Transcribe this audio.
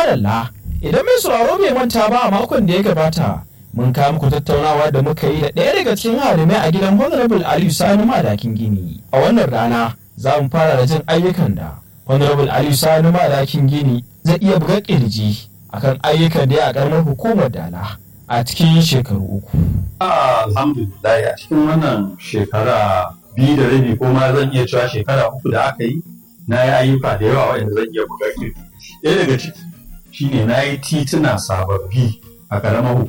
madalla idan mai sauraro bai manta ba a makon da ya gabata mun kawo muku tattaunawa da muka yi da ɗaya daga cikin harimai a gidan honorable aliyu sani madakin gini a wannan rana za mu fara da jin ayyukan da honorable aliyu sani madakin gini zai iya buga kirji akan ayyukan da ya a karamar hukumar dala a cikin shekaru uku. alhamdulillah a cikin wannan shekara biyu da rabi ko ma zan iya cewa shekara uku da aka yi na yi ayyuka da yawa waɗanda zan iya buga kirji ɗaya daga ciki shine na yi tituna sababbi a ƙaramar